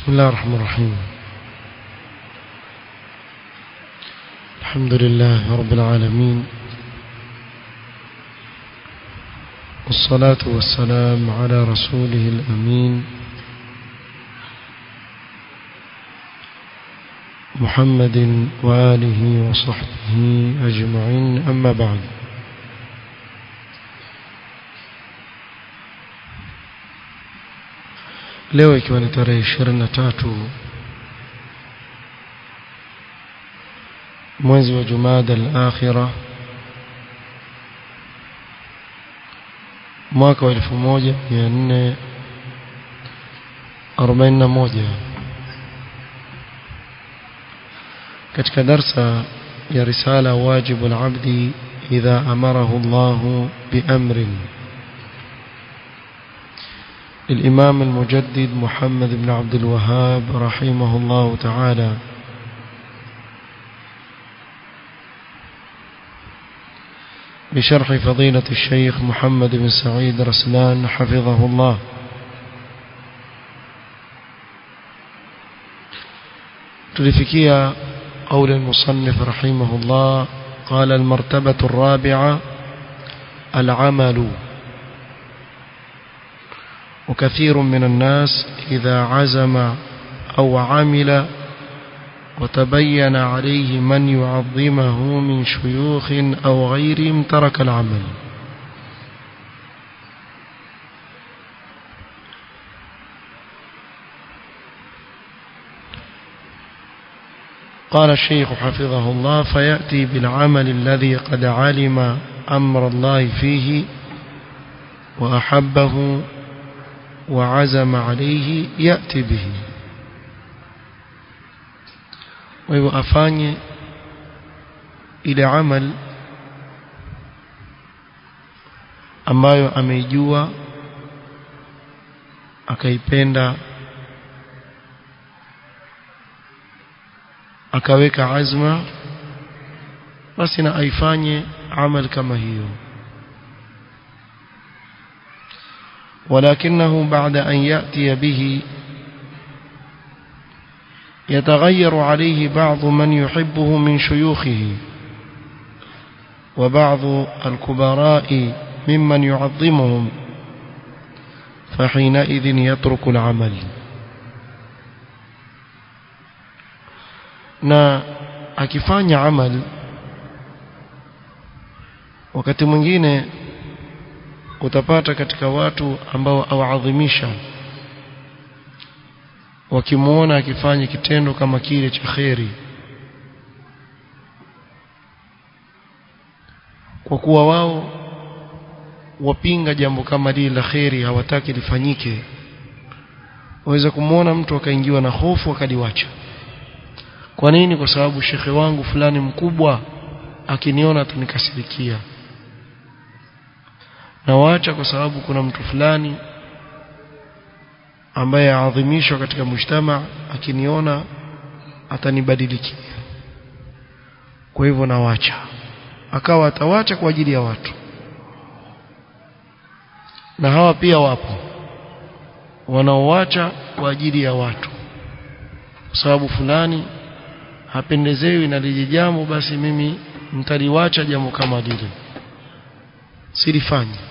بسم الله الرحمن الرحيم الحمد لله رب العالمين والصلاة والسلام على رسوله الأمين محمد وآله وصحبه أجمعين أما بعد leo ikiwa ni tarehe ishirini na tatu mwezi wa jumada al-akhira mwaka wa elfu moja mia nne arobaini na moja katika darsa ya risala wajibu al-abdi idha amarahu Allah biamrin للإمام المجدد محمد بن عبد الوهاب رحمه الله تعالى بشرح فضيلة الشيخ محمد بن سعيد رسلان حفظه الله تلفكية قول المصنف رحمه الله قال المرتبة الرابعة العمل وكثير من الناس إذا عزم أو عمل وتبين عليه من يعظمه من شيوخ أو غيرهم ترك العمل قال الشيخ حفظه الله فيأتي بالعمل الذي قد علم أمر الله فيه وأحبه وعزم عليه يأتي به وهو afanye ile amal ambayo ameijua akaipenda akaweka azma basi na aifanye amal kama hiyo ولكنه بعد أن يأتي به يتغير عليه بعض من يحبه من شيوخه وبعض الكبراء ممن يعظمهم فحينئذ يترك العمل na akifanya amal wakati mwingine utapata katika watu ambao awaadhimisha wakimuona akifanya kitendo kama kile cha kheri kwa kuwa wao wapinga jambo kama lile la kheri hawataki lifanyike waweza kumwona mtu akaingiwa na hofu akaliwacha kwa nini kwa sababu shekhe wangu fulani mkubwa akiniona atanikasirikia na waacha kwa sababu kuna mtu fulani ambaye aadhimishwa katika mujtama akiniona atanibadilikia kwa hivyo nawacha akawa atawacha kwa ajili ya watu na hawa pia wapo wanaowacha kwa ajili ya watu kwa sababu fulani hapendezewi na lile jambo basi mimi mtaliwacha jambo kama lile silifanye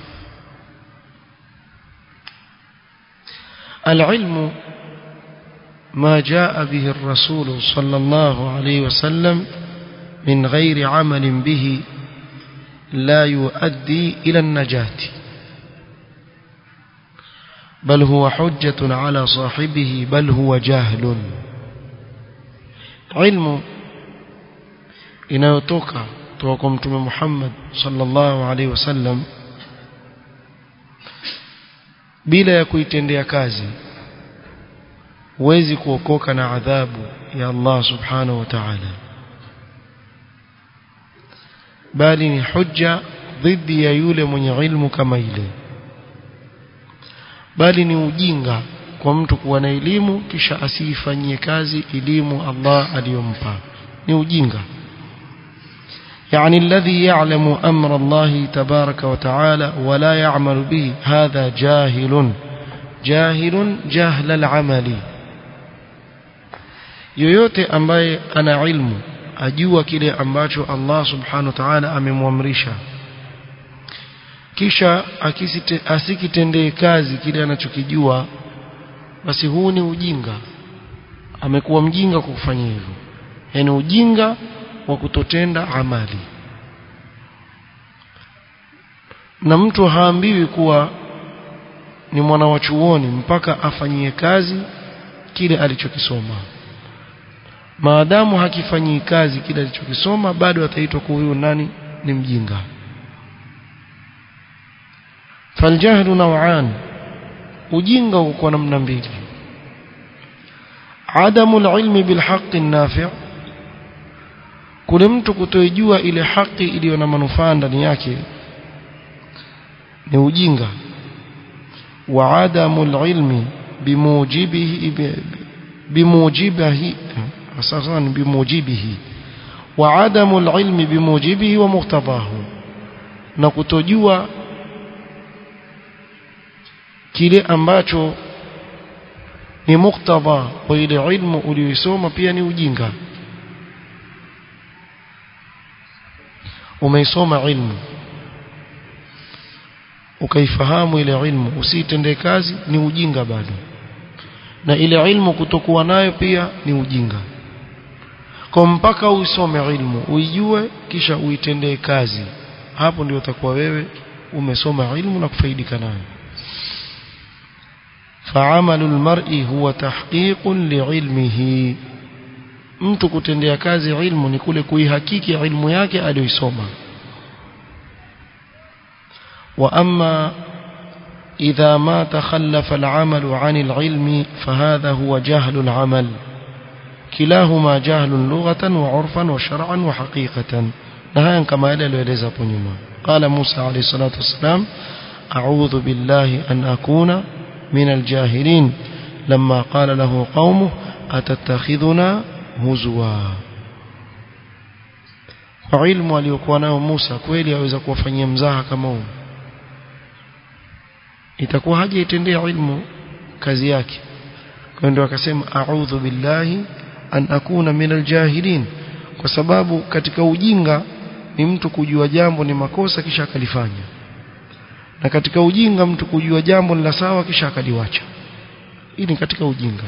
العلم ما جاء به الرسول صلى الله عليه وسلم من غير عمل به لا يؤدي إلى النجاة بل هو حجة على صاحبه بل هو جاهل علم inayotoka kutoka kwa mtume Muhammad sallallahu alaihi wasallam bila ya kuitendea kazi huwezi kuokoka na adhabu ya Allah subhanahu wa ta'ala bali ni hujja dhidi ya yule mwenye ilmu kama ile bali ni ujinga kwa mtu kuwa na elimu kisha asiifanyie kazi elimu Allah aliyompa ni ujinga يعني الذي يعلم أمر الله تبارك وتعالى ولا يعمل به هذا جاهل جاهل جهل العمل yoyote ambaye ana ilmu ajua kile ambacho Allah subhanahu wa ta'ala amemwamrisha kisha akisite, asikitendee kazi kile anachokijua basi huu ni ujinga amekuwa mjinga kwa kufanya hivyo yani ujinga wa kutotenda amali na mtu haambiwi kuwa ni mwana wa chuoni mpaka afanyie kazi kile alichokisoma maadamu hakifanyii kazi kile alichokisoma bado ataitwa kuwa huyu nani ni mjinga faljahlu naw'an ujinga uko namna mbili adamu alilmi bilhaqqi nafi' kule mtu kutojua ile haki iliyo na manufaa ndani yake ni ujinga wa adamu alilmi bimujibihi bimujibihi asasan bimujibihi wa adamu alilmi bimujibihi wa muqtadahu na kutojua kile ambacho ni muktadha wa ile ilmu uliyosoma pia ni ujinga umeisoma ilmu ukaifahamu ile ilmu usitende kazi ni ujinga bado na ile ilmu kutokuwa nayo pia ni ujinga kwa mpaka uisome ilmu uijue kisha uitendee kazi hapo ndio utakuwa wewe umesoma ilmu na kufaidika nayo فعمل المرء هو تحقيق لعلمه mtu kutendea kazi ilmu ni kule kuihakiki ilmu yake aliyoisoma wa amma idha ma takhallafa al-amal 'an al-'ilmi fahadha huwa jahlu al-'amal kilahuma jahlun lughatan wa 'urfan wa shar'an wa haqiqatan na haya kama yale aliyoeleza hapo nyuma qala Musa alayhi salatu wassalam a'udhu billahi an akuna من الجاهلين لما قال له قومه أتتخذنا هزوا kwa ilmu aliyokuwa nayo Musa kweli aweza kuwafanyia mzaha kama huu itakuwa haja itendea ilmu kazi yake kwa ndio akasema a'udhu billahi an akuna min aljahilin kwa sababu katika ujinga ni mtu kujua jambo ni makosa kisha akalifanya na katika ujinga mtu kujua jambo la sawa kisha akaliwacha hii ni katika ujinga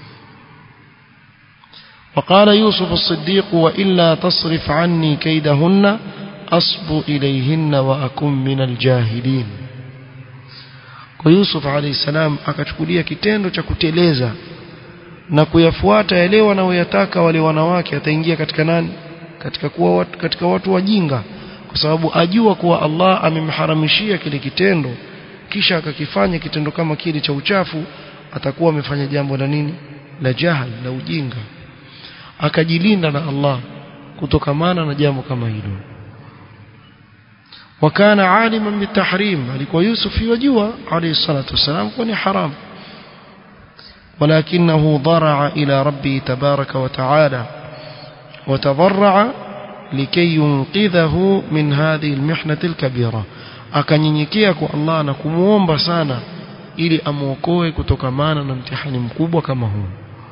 وقال يوسف الصديق وإلا تصرف عني كيدهن أصب إليهن وأكن من الجاهلين ويوسف عليه السلام akachukulia kitendo cha kuteleza na kuyafuata yale wanaoyataka wale wanawake ataingia katika nani katika kuwa watu, katika watu wajinga kwa sababu ajua kuwa Allah amemharamishia kile kitendo kisha akakifanya kitendo kama kile cha uchafu atakuwa amefanya jambo la nini la jahal la ujinga akajilinda na Allah kutokamana na jambo kama hilo wakana aliman bitahrim alikuwa Yusuf yajua alayhi salatu wasalam kwa ni haram ولكنه ضرع إلى ربه تبارك وتعالى وتضرع لكي ينقذه من هذه المحنة الكبيرة akanyenyekea kwa Allah na kumuomba sana ili amuokoe kutokamana na mtihani mkubwa kama huu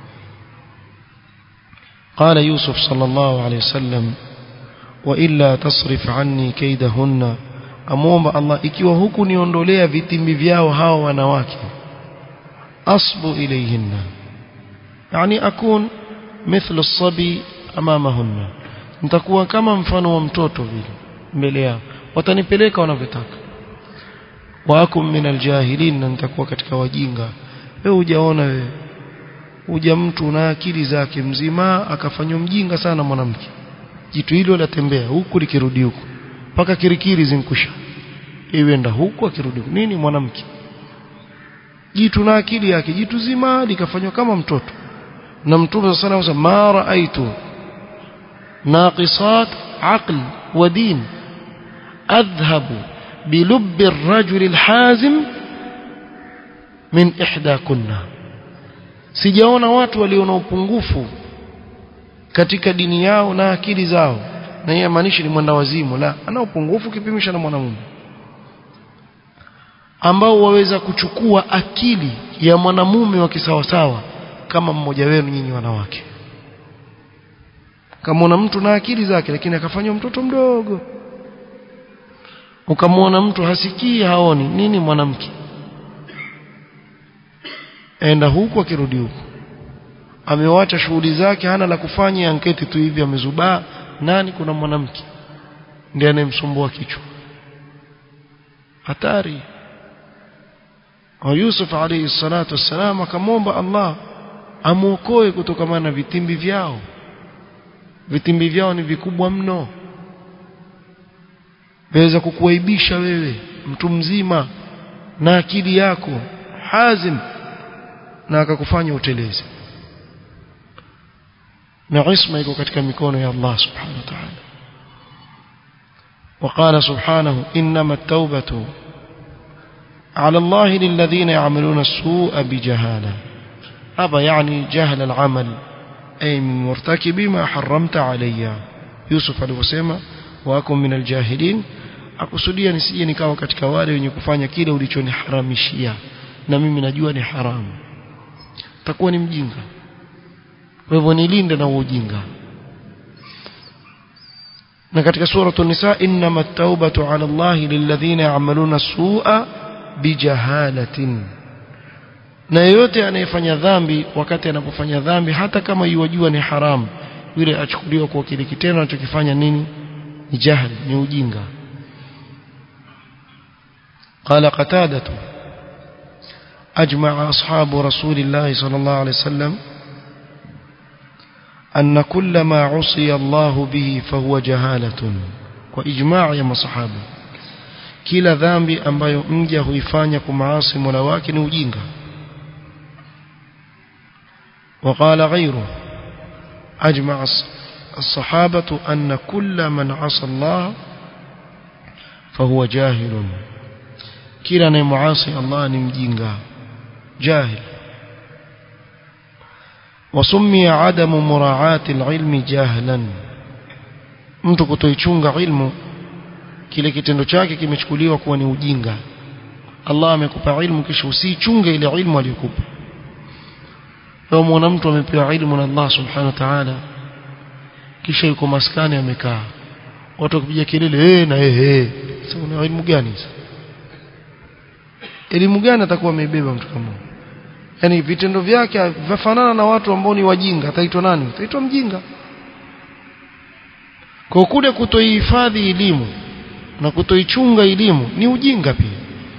قال يوسف صلى الله عليه وسلم وإلا تصرف عني كيدهن amuomba Allah ikiwa huku niondolea vitimbi vyao hao wanawake asbu ilayhinna yani akun mithlu as-sabi amamahunna nitakuwa kama mfano wa mtoto vile mbele yao watanipeleka wanavyotaka waakum min aljahilin na nitakuwa katika wajinga wewe hujaona wewe uja mtu na akili zake mzima akafanywa mjinga sana mwanamke jitu hilo latembea huku likirudi huku mpaka kirikiri zinkusha iwenda huku akirudi huku nini mwanamke jitu na akili yake jitu zima likafanywa kama mtoto na mtume sana anasema ma raaitu naqisat aql wa din adhhabu bilubbi ar-rajul al-hazim min ihda kunna sijaona watu walio na upungufu katika dini yao na akili zao na yeye maanishi ni mwenda wazimu la ana upungufu kipimisha na mwanamume ambao waweza kuchukua akili ya mwanamume wa kisawasawa kama mmoja wenu nyinyi wanawake kama mtu na akili zake lakini akafanywa mtoto mdogo ukamwona mtu hasikii haoni nini mwanamke enda huku akirudi huku amewacha shughuli zake hana la kufanya anketi tu hivi amezubaa nani kuna mwanamke ndiye anayemsumbua kichwa hatari wa Yusuf alayhi salatu wassalam akamwomba Allah amuokoe kutokana na vitimbi vyao vitimbi vyao ni vikubwa mno waweza kukuaibisha wewe mtu mzima na akili yako hazim na akakufanya uteleze na isma iko katika mikono ya Allah subhanahu wa ta'ala وقال سبحانه إنما التوبة على الله للذين يعملون السوء بجهالة هذا يعني جهل العمل أي من مرتكب ما حرمت علي يوسف alivyosema wako min aljahilin akusudia nisije nikawa katika wale wenye kufanya kile ulichoniharamishia na mimi najua ni haramu takuwa ni mjinga kwa hivyo nilinde na ujinga na katika suratul nisa innamat tawbatu ala Allah lilladhina ya'maluna su'a bijahalatin na yeyote anayefanya dhambi wakati anapofanya dhambi hata kama yuwajua ni haramu yule achukuliwa kwa kile kitendo anachokifanya nini ni jahl ni ujinga قال قتادة أجمع أصحاب رسول الله صلى الله عليه وسلم أن كل ما عصي الله به فهو جهالة وإجماع يا مصحابه kila dhambi ambayo mja huifanya kumaasi Mola wake ni ujinga وقال غيره أجمع الصحابة أن كل من عصى الله فهو جاهل كلا نمعاصي الله نمجينغا جاهل وسمي عدم مراعاة العلم جاهلا mtu kutoichunga ilmu kile kitendo chake kimechukuliwa kuwa ni ujinga Allah amekupa ilmu kisha usichunge ile ilmu aliyokupa leo mwana mtu amepewa ilmu na Allah subhanahu wa ta'ala kisha yuko maskani amekaa watu wakipiga kelele eh na eh eh sasa una elimu gani sasa elimu gani atakuwa amebeba mtu kama yani vitendo vyake vifanana na watu ambao ni wajinga ataitwa nani ataitwa mjinga kwa kule kutoihifadhi elimu na kutoichunga elimu ni ujinga pia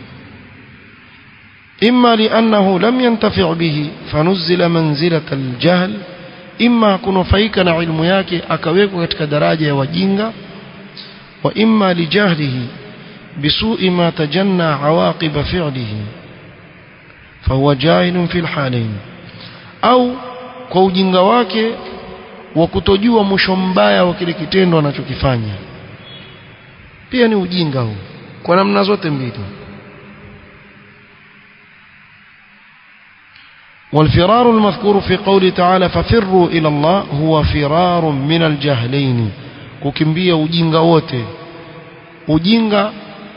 imma li'annahu lam yantafi' bihi fanuzila manzilata aljahl imma kunufaika na ilmu yake akawekwa katika daraja ya wajinga wa imma lijahlihi bisu'i ma tajanna awaqib fi'lihi fahuwa jahilun fil halain au kwa ujinga wake wa kutojua mwisho mbaya wa kile kitendo anachokifanya pia ni ujinga huu kwa namna zote mbili والفرار المذكور في قوله تعالى ففروا إلى الله هو فرار من الجهلين kukimbia ujinga wote ujinga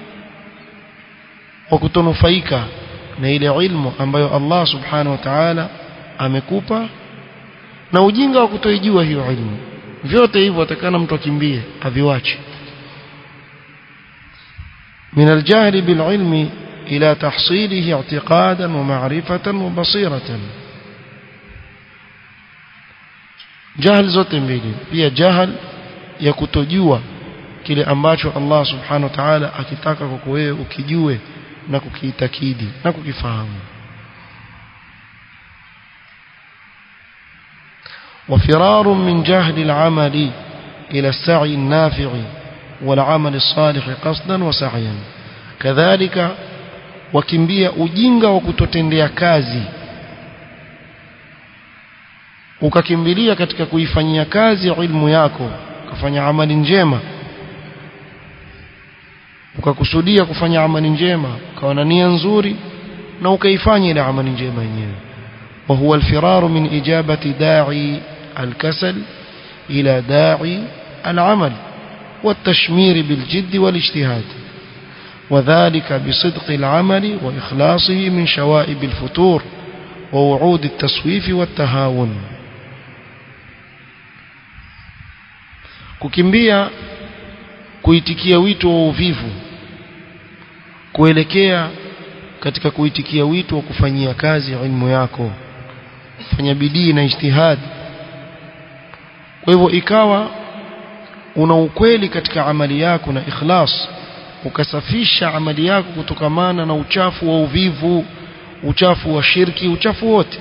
wa kutonufaika na ile ilmu ambayo Allah subhanahu wa ta'ala amekupa na ujinga wa kutoijua hiyo ilmu vyote hivyo atakana mtu akimbie aviwache من الجهل بالعلم إلى تحصيله اعتقادا ومعرفة وبصيرة جهل zote mbili pia jahal ya kutojua kile ambacho Allah subhanahu wa ta'ala akitaka kwako wewe ukijue na kukiitakidi na kukifahamu وفرار من جهل العمل إلى السعي النافع والعمل الصالح قصدا وسعيا كذلك wakimbia ujinga wa kutotendea kazi ukakimbilia katika kuifanyia kazi ilmu yako ukafanya amali njema ukakusudia kufanya amali njema ukawa na nia nzuri na ukaifanya ile amali njema yenyewe وهو الفرار من إجابة داعي الكسل إلى داعي العمل والتشمير بالجد والاجتهاد وذلك بصدق العمل وإخلاصه من شوائب الفتور ووعود التسويف والتهاون kukimbia kuitikia wito wa uvivu kuelekea katika kuitikia wito wa kufanyia kazi ilmu yako fanya bidii na ijtihad kwa hivyo ikawa una ukweli katika amali yako na ikhlas ukasafisha amali yako kutokamana na uchafu wa uvivu uchafu wa shirki uchafu wote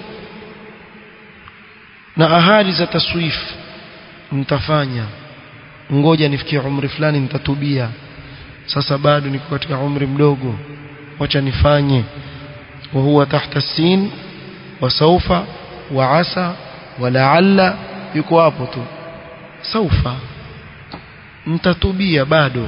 na ahadi za taswif mtafanya ngoja nifikie umri fulani nitatubia sasa bado niko katika umri mdogo wacha nifanye wa huwa tahta sin wa saufa wa asa wa laalla yuko hapo tu saufa mtatubia bado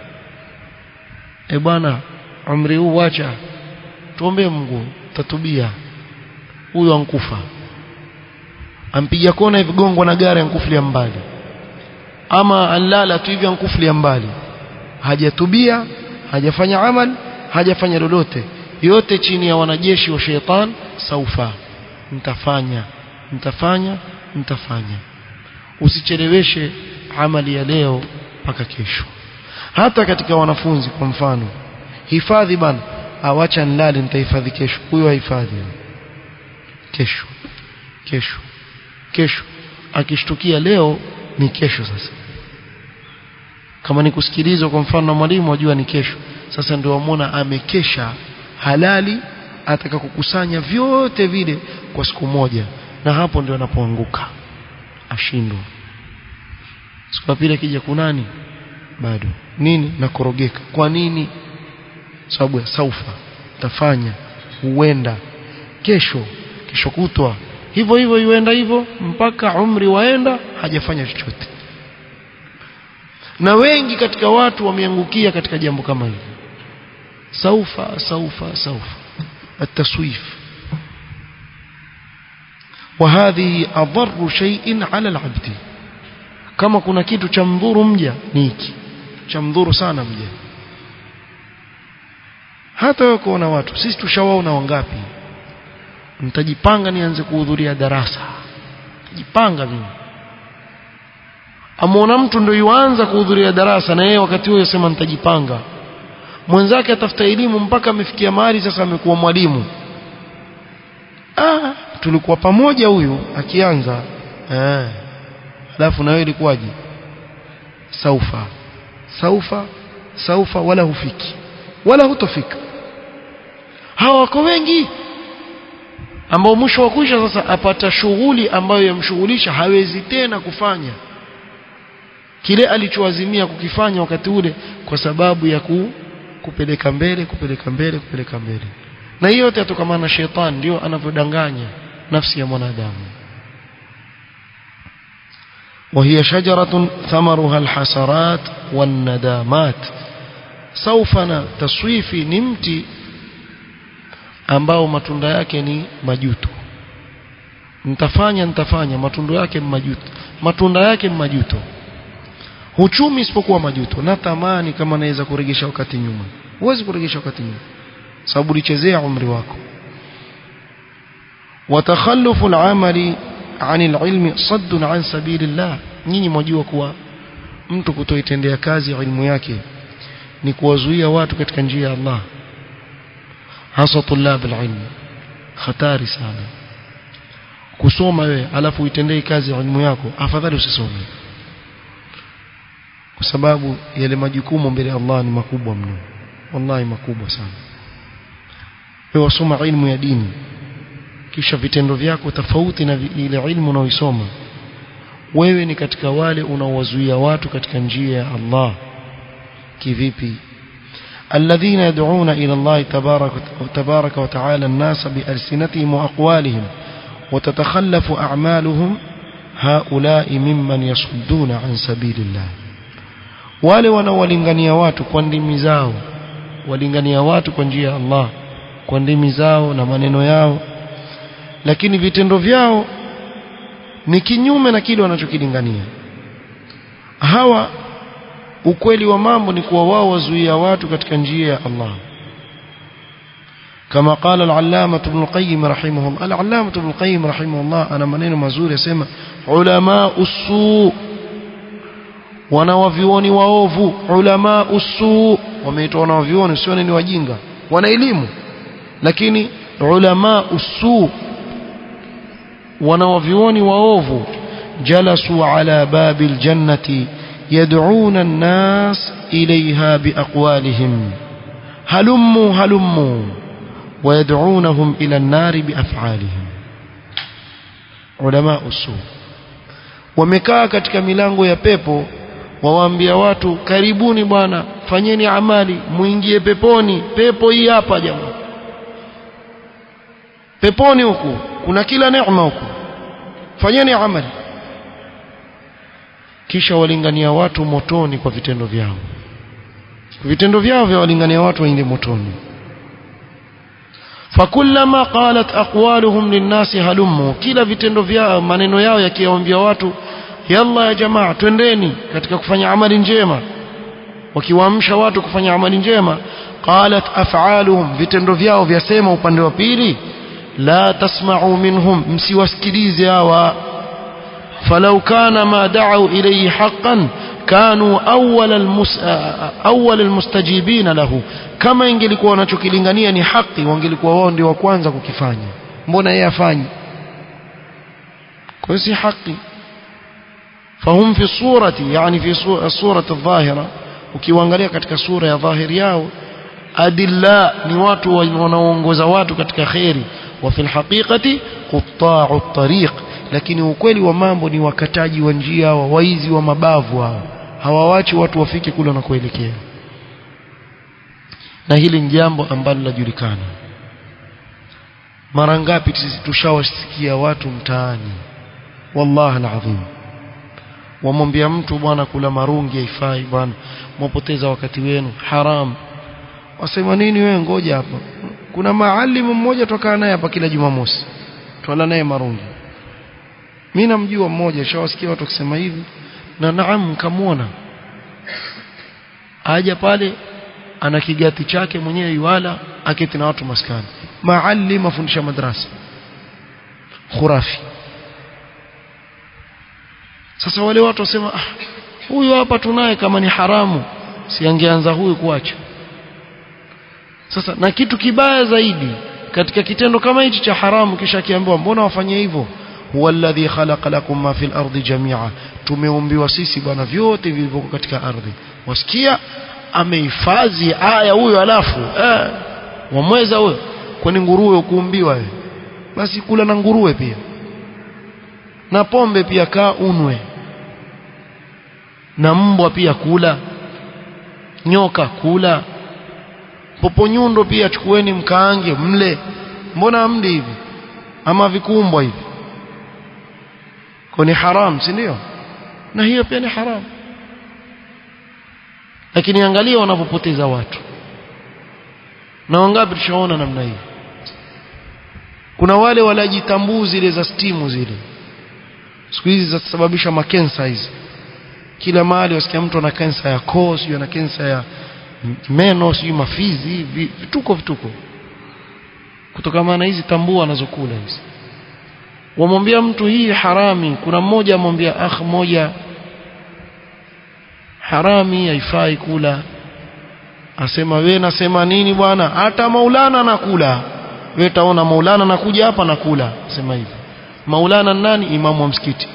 e bwana umri huu wacha tuombe Mungu tatubia huyo ankufa ampiga kona hivi gongo na gari ankufulia mbali ama alala tu hivi ankufulia mbali hajatubia hajafanya amal hajafanya lolote yote chini ya wanajeshi wa sheitan saufa mtafanya mtafanya mtafanya usicheleweshe amali ya leo mpaka kesho hata katika wanafunzi kwa mfano hifadhi bana awacha nilale nitahifadhi kesho huyo hahifadhi kesho kesho kesho akishtukia leo ni kesho sasa kama ni kusikilizwa kwa mfano na mwalimu wajua ni kesho sasa ndio wamwona amekesha halali ataka kukusanya vyote vile kwa siku moja na hapo ndio anapoanguka ashindwa siku ya pili akija kunani bado nini nakorogeka kwa nini sababu ya saufa tafanya huenda kesho kesho kutwa hivyo hivyo yuenda hivyo mpaka umri waenda hajafanya chochote na wengi katika watu wameangukia katika jambo kama hili saufa saufa saufa التسويف وهذه أضر شيء على العبد kama kuna kitu cha mdhuru mja ni hiki cha mdhuru sana mja hata wewe kuona watu sisi tushawaona wangapi mtajipanga nianze kuhudhuria darasa jipanga mimi amuona mtu ndio yuanza kuhudhuria darasa na yeye wakati huo yasema nitajipanga mwenzake atafuta elimu mpaka amefikia mahali sasa amekuwa mwalimu ah tulikuwa pamoja huyu akianza eh alafu na wewe ilikuwaje saufa saufa saufa wala hufiki wala hutofika hawa wako wengi ambao mwisho wa kuisha sasa apata shughuli ambayo yamshughulisha hawezi tena kufanya kile alichoazimia kukifanya wakati ule kwa sababu ya ku, kupeleka mbele kupeleka mbele kupeleka mbele na hiyo yote yatokamana na shetani ndio anavyodanganya nafsi ya mwanadamu وهي شجرة ثمرها الحسرات والندامات سوف تصويفي نمتي ambao matunda yake ni majuto nitafanya nitafanya matunda yake ni majuto matunda yake ni majuto huchumi isipokuwa majuto na tamani kama naweza kuregesha wakati nyuma huwezi kuregesha wakati nyuma sababu ulichezea umri wako watakhallufu al-amali anil ilmi saddun an sabilillah nyinyi mwajua kuwa mtu kutoitendea kazi ilmu yake ni kuwazuia watu katika njia ya Allah hasa tulab alilm hatari sana kusoma wewe alafu uitendee kazi ilmu yako afadhali usisome kwa sababu yale majukumu mbele ya Allah ni makubwa mno wallahi makubwa sana wewe wasoma ilmu ya dini kisha vitendo vyako tofauti na ile ilmu unaoisoma wewe ni katika wale unaowazuia watu katika njia ya Allah kivipi الذين يدعون إلى الله تبارك, تبارك وتعالى الناس بألسنتهم وأقوالهم وتتخلف أعمالهم هؤلاء ممن يصدون عن سبيل الله wale wanaowalingania watu kwa ndimi zao walingania watu kwa njia ya Allah kwa ndimi zao na maneno yao lakini vitendo vyao ni kinyume na kile wanachokilingania hawa ukweli wa mambo ni kuwa wao wazuia watu katika njia ya Allah كما قال العلامة ابن القيم رحمه الله العلامة ابن القيم رحمه الله أنا منين مزور يسمى علماء السوء wanawavioni waovu ulama usu wameitwa wanawavioni sio ni wajinga wana elimu lakini ulama usu wanawavioni waovu jalasu ala babil jannati yad'una an-nas ilayha biaqwalihim halummu halummu ويدعونهم إلى النار بأفعالهم علماء السوء wamekaa katika milango ya pepo wawaambia watu karibuni bwana fanyeni amali muingie peponi pepo hii hapa jamaa peponi huku kuna kila neema huku fanyeni amali kisha walingania watu motoni kwa vitendo vyao vitendo vyao vya walingania watu waingie motoni fakullama qalat aqwaluhum linnasi halummu kila vitendo vyao maneno yao yakiwaambia watu yalla ya jamaa twendeni katika kufanya amali njema wakiwaamsha watu kufanya amali njema qalat af'aluhum vitendo vyao vyasema upande wa pili la tasma'u minhum msiwasikilize hawa falau kana ma da'u ilayhi haqqan kanu awwal almus awwal almustajibina lahu kama ingelikuwa wanachokilingania ni haki wangelikuwa wao ndio wa kwanza kukifanya mbona yeye afanyi kwa si haki fahum fi surati yani fi surati adh-dhahira ukiangalia katika sura ya dhahiri yao adilla ni watu wanaoongoza watu katika khairi wa fil haqiqati qutta'u at-tariq lakini ukweli wa mambo ni wakataji wa njia wa waizi wa mabavu hao hawawachi watu wafike kule wanakoelekea na hili ni jambo ambalo linajulikana mara ngapi sisi tushawasikia watu mtaani wallahi alazim wamwambia mtu bwana kula marungi haifai bwana mwapoteza wakati wenu haram wasema nini wewe ngoja hapa kuna maalimu mmoja tokaa naye hapa kila jumamosi twala naye marungi mimi namjua mmoja shawasikia watu kusema hivi na naam kamwona aja pale ana kigati chake mwenyewe yuala aketi na watu maskani maalim afundisha madrasa khurafi sasa wale watu wasema ah huyu hapa tunaye kama ni haramu siangeanza huyu kuacha sasa na kitu kibaya zaidi katika kitendo kama hichi cha haramu kisha akiambiwa mbona wafanye hivyo huwa alladhi khalaqa lakum ma fil ardi jami'a tumeumbiwa sisi bwana vyote vilivyoko katika ardhi wasikia amehifadhi aya huyo alafu eh wamweza huyo kwani nguruwe ukuumbiwa wewe basi kula na nguruwe pia na pombe pia kaa unwe na mbwa pia kula nyoka kula poponyundo pia chukueni mkaange mle mbona mdi hivi ama vikumbwa hivi kwa ni haram si ndio na hiyo pia ni haram lakini angalia wanapopoteza watu na wangapi tushaona namna hii kuna wale walajitambuu zile za stimu zile siku hizi zasababisha makensa hizi kila mahali wasikia mtu ana kensa ya koo sijui ana kensa ya meno sijui mafizi vituko vituko kutokana na hizi tambua anazokula hizi wamwambia mtu hii harami kuna mmoja amwambia akh moja harami haifai kula asema we nasema nini bwana hata maulana nakula we taona maulana nakuja hapa nakula sema hivi maulana nani imamu wa msikiti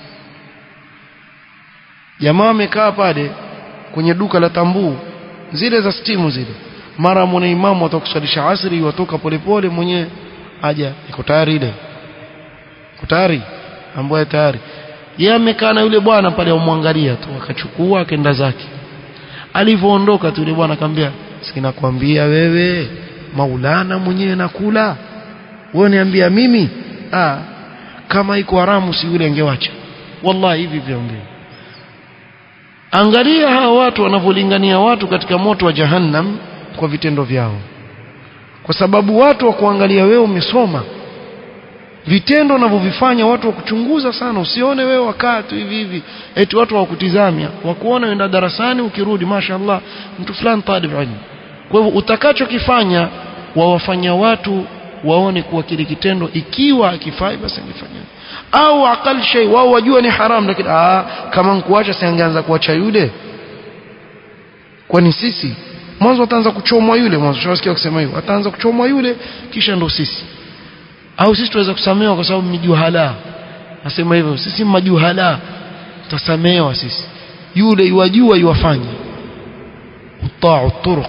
jamaa amekaa pale kwenye duka la tambuu zile za stimu zile mara mwana imamu atakusalisha asri watoka polepole mwenyewe aja iko tayari ile iko tayari ambaye tayari yeye amekaa na yule bwana pale amwangalia tu akachukua akaenda zake alivyoondoka tu yule bwana akamwambia sinakwambia wewe maulana mwenyewe nakula wewe niambia mimi ah kama iko haramu si yule angewacha wallahi hivi vyaongea angalia hawa watu wanavyolingania watu katika moto wa jahannam kwa vitendo vyao kwa sababu watu wa kuangalia wewe umesoma vitendo unavyovifanya watu wakuchunguza sana usione wewe wakaa tu hivi hivi eti watu hawakutizamia wakuona uenda darasani ukirudi mashaallah mtu fulani talib ilmu kwa hivyo utakachokifanya wawafanya watu waone kuwa kile kitendo ikiwa akifai basi angefanya au aqal shay wao wajua ni haram lakini ah kama nkuacha siangeanza kuacha yule kwani sisi mwanzo ataanza kuchomwa yule mwanzo tunasikia kusema hivyo ataanza kuchomwa yule kisha ndo sisi au sisi tuweza kusamehewa kwa sababu mjuhala nasema hivyo sisi majuhala tutasamehewa sisi yule yuwajua yuwafanya utaa turuq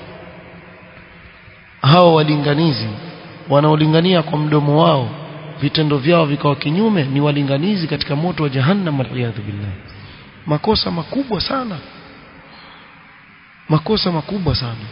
hao walinganizi wanaolingania kwa mdomo wao vitendo vyao vikawa kinyume ni walinganizi katika moto wa jahannam waliyadhu billah makosa makubwa sana makosa makubwa sana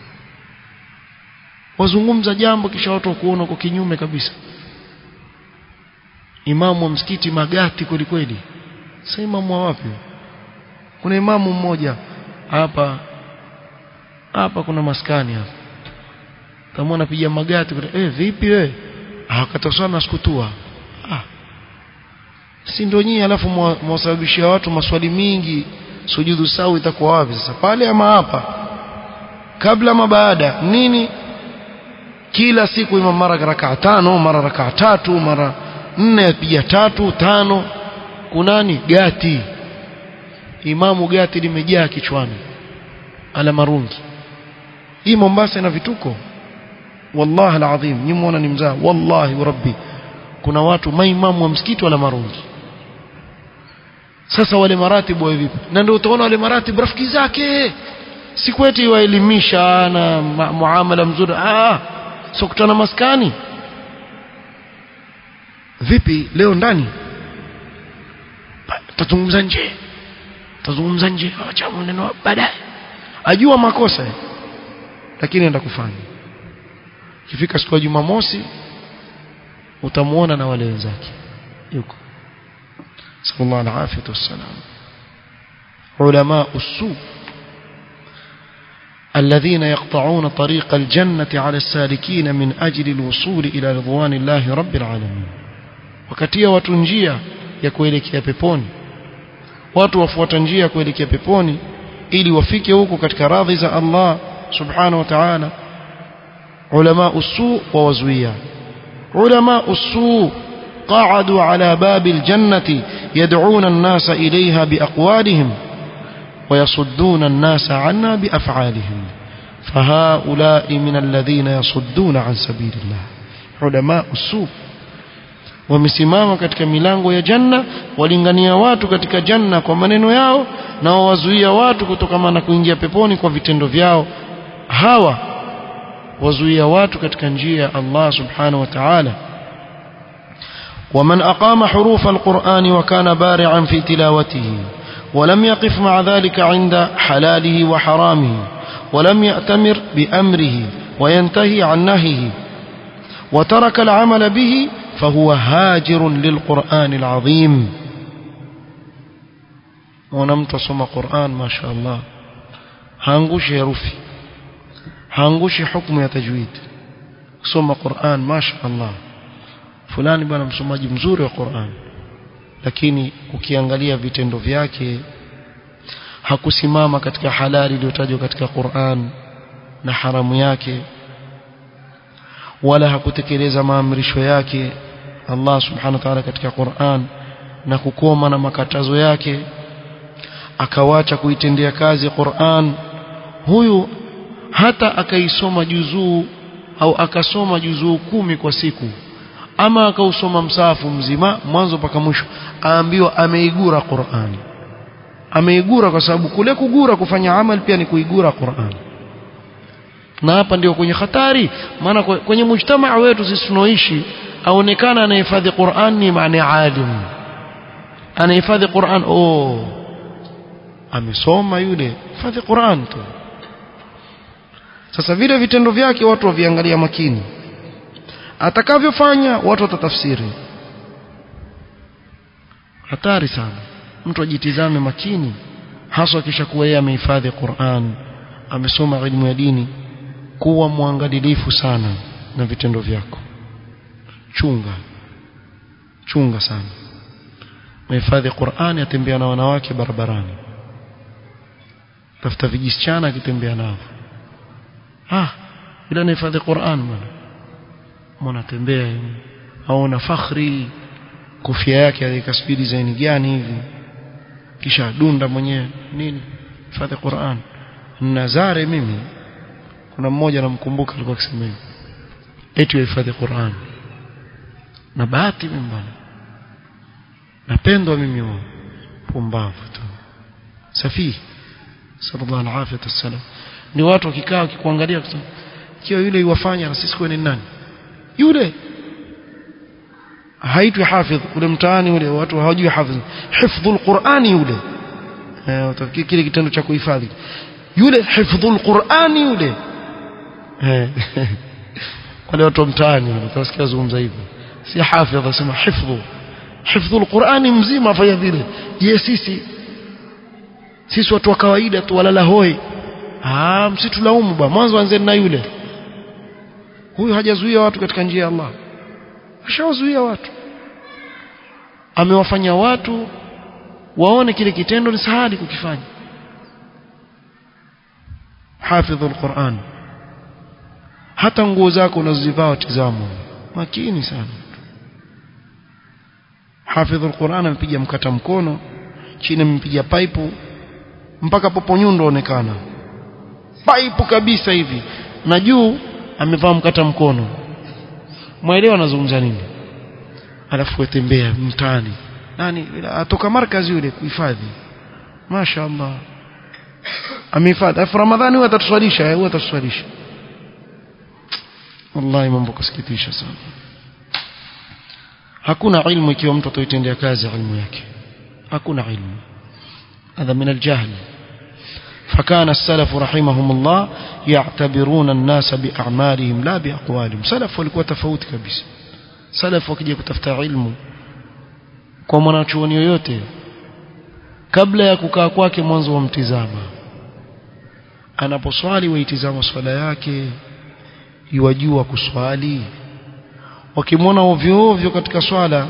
wazungumza jambo kisha watu wakuona kwa kinyume kabisa imamu wa msikiti magati kweli kweli sasa imamu wa wapi kuna imamu mmoja hapa hapa kuna maskani hapa kama anapiga magati eh vipi wewe akatosana sikutua ah si ndio nyinyi alafu mwasababishia watu maswali mingi sujudu sawi itakuwa wapi sasa pale ama hapa kabla ama baada nini kila siku imam mara rakaa tano mara rakaa tatu mara nne apiga tatu tano kunani gati imamu gati limejaa kichwani ala marungi hii Mombasa ina vituko wallahi alazim nyinyi muona ni mzaa wallahi rabbi kuna watu maimamu wa msikiti wala marungi sasa wale maratibu wa vipi na ndio utaona wale maratibu rafiki zake sikweti waelimisha na muamala mzuri ah sio kutana maskani vipi leo ndani tazungumza nje tazungumza nje acha maneno baadaye ajua makosa lakini enda kufanya ikifika siku ya Jumamosi utamuona na wale wenzake yuko sallallahu alaihi wasallam علماء السوء الذين يقطعون طريق الجنة على السالكين من أجل الوصول إلى رضوان الله رب العالمين وكتيا وتنجيا يكويلك يا peponi watu wafuata njia kuelekea peponi ili wafike huko katika radhi za Allah subhanahu wa ta'ala ulama usu wa wazuia ulama usu قعدوا على باب الجنة يدعون الناس إليها بأقوالهم ويصدون الناس عنها بأفعالهم فهؤلاء من الذين يصدون عن سبيل الله علماء السوء wamesimama katika milango ya janna walingania watu katika janna kwa maneno yao na wawazuia watu kutokana na kuingia peponi kwa vitendo vyao hawa wazuia watu katika njia ya Allah subhanahu wa ta'ala ومن أقام حروف القرآن وكان بارعا في تلاوته ولم يقف مع ذلك عند حلاله وحرامه ولم يأتمر بأمره وينتهي عن نهيه وترك العمل به فهو هاجر للقرآن العظيم ونمت صم قرآن ما شاء الله هانغوش يرفي هانغوش حكم يتجويد صم قرآن ما شاء الله fulani bwana msomaji mzuri wa Qur'an lakini ukiangalia vitendo vyake hakusimama katika halali iliyotajwa katika Qur'an na haramu yake wala hakutekeleza maamrisho yake Allah subhanahu wa ta'ala katika Qur'an na kukoma na makatazo yake akawacha kuitendea kazi Qur'an huyu hata akaisoma juzuu au akasoma juzuu kumi kwa siku ama akausoma msahafu mzima mwanzo mpaka mwisho aambiwa ameigura Qur'ani ameigura kwa sababu kule kugura kufanya amal pia ni kuigura Qur'ani na hapa ndio kwenye hatari maana kwenye mujtamaa wetu sisi tunaoishi aonekana anahifadhi Qur'an ni maana alim anahifadhi Qur'an oh amesoma yule hifadhi Qur'an tu sasa vile vitendo vyake watu waviangalia makini atakavyofanya watu watatafsiri hatari sana mtu ajitizame makini hasa kisha kuwa yeye amehifadhi Qur'an amesoma elimu ya dini kuwa mwangalifu sana na vitendo vyako chunga chunga sana mhifadhi Qur'an atembea na wanawake barabarani tafuta vijisichana akitembea nao ah ila nahifadhi Qur'an bwana mwanatembea aona fakhri kofia yake alikasbi design gani hivi kisha dunda mwenyewe nini hifadhi Qur'an nazare mimi kuna mmoja namkumbuka alikuwa akisema hivi eti hifadhi Qur'an na bahati mimi bwana napendwa mimi huo pumbavu tu safi sallallahu alaihi wasallam ni watu wakikaa wakikuangalia kiwa yule yuwafanya na sisi kwani nani yule haitwi hafidh ule mtaani ule watu hawajui hafidh hifdhul qur'ani yule eh utafikiri kile kitendo cha kuhifadhi yule hifdhul qur'ani yule eh wale watu mtaani wale utasikia zungumza hivyo si hafidh asema hifdhu hifdhul qur'ani mzima afanya vile je sisi sisi watu wa kawaida tu walala hoi ah msitulaumu bwana mwanzo anzeni na yule huyu hajazuia watu katika njia ya Allah ashawazuia watu amewafanya watu waone kile kitendo ni sahali kukifanya hafidhul Qur'an hata nguo zako unazozivaa tizamo makini sana hafidhul Qur'an amepiga mkata mkono chini amepiga pipe mpaka popo nyundo onekana pipe kabisa hivi na juu amevaa mkata mkono mwaelewa anazungumza nini alafu atembea mtaani nani atoka markazi yule kuhifadhi mashaallah amehifadhi afu ramadhani huwa atatuswalisha huwa atatuswalisha wallahi mambo kusikitisha sana hakuna ilmu ikiwa mtu atoitendea kazi ilmu yake hakuna ilmu هذا من الجهل فكان السلف رحمهم الله يعتبرون الناس بأعمالهم لا بأقوالهم سلف walikuwa tofauti kabisa salaf wakija kutafuta ilmu kwa mwanachuoni yoyote kabla ya kukaa kwake mwanzo wa mtizama anaposwali waitizama swala yake iwajua kuswali wakimwona ovyo ovyo katika swala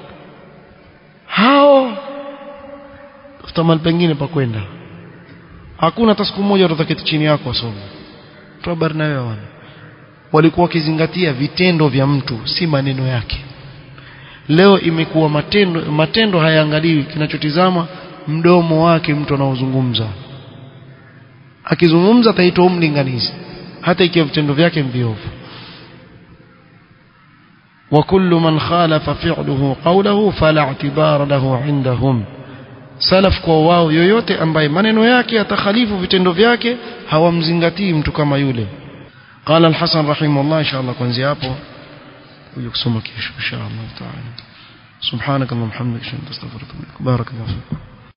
hao tafuta pengine pa kwenda hakuna hata siku moja utaketi chini yako wasome tu habari na wewe walikuwa wakizingatia vitendo vya mtu si maneno yake leo imekuwa matendo matendo hayaangaliwi kinachotizama mdomo wake mtu anaozungumza akizungumza ataitwa umlinganizi hata ikiwa vitendo vyake viovu وكل من خالف فعله قوله فلا اعتبار له عندهم salaf kwa wao yoyote ambaye maneno yake yatakhalifu vitendo vyake hawamzingatii mtu kama yule قال الحسن رحمه الله ان شاء الله kuanzia hapo kuja kusoma kesho insha Allah taala سبحانك اللهم وبحمدك اشهد ان لا اله الا انت استغفرك واتوب اليك بارك الله فيك